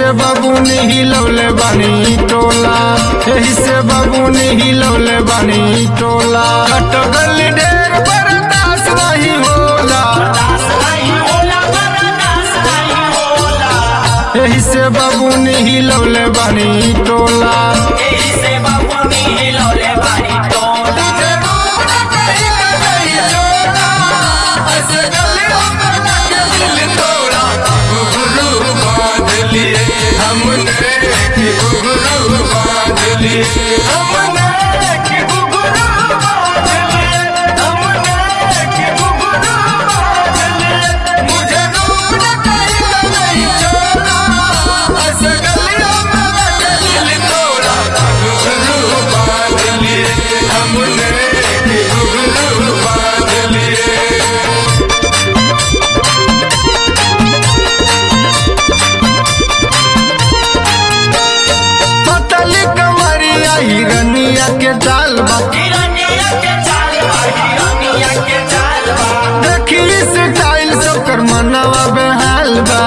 बबुनी हिलौले बानी टोला एही से बबुनी हिलौले बानी टोला कटगल ढेर बर्दाश्त नहीं होला एही से बबुनी हिलौले बानी टोला पतली कमरिया हिरनिया के चाल बा देखी स्टाइल सब कर मनवा बेहाल बा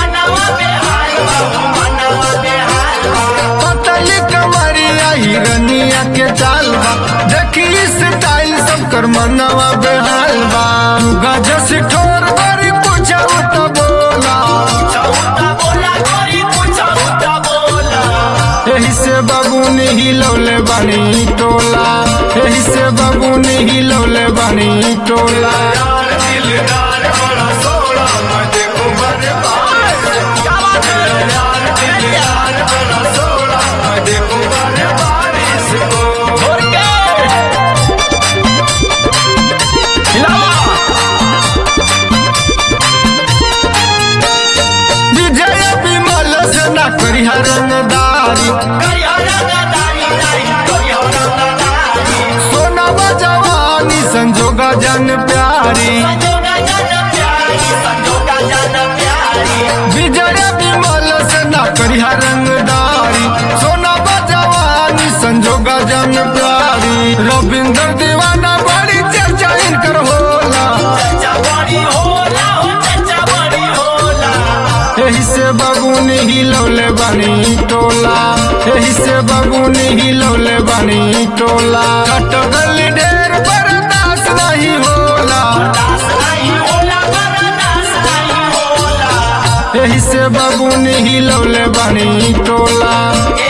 पतली कमरिया हिरनिया के चाल बा देखी स्टाइल सब कर मनवा बेहाल बा गजस ठोर बड़ी पूछा तो बोला एही से बबुनी हिलौले बानी टोला एही से बबुनी हिलौले बानी टोला विजय विमल से ना करिहा रंगदारी सोनावा जवानी संजोगा जन प्यारी विजय विमल से ना करिहा रंगदारी सोनावा जवानी संजोगा जन प्यारी रविंद्र दीवाना बड़ी चर्चा इनकर होला एही से बबुनी हिलौले बानी टोला एही से बबुनी हिलौले बानी टोला कटगल ढेर बर्दाश्त नहीं होला एही से बबुनी हिलौले बानी टोला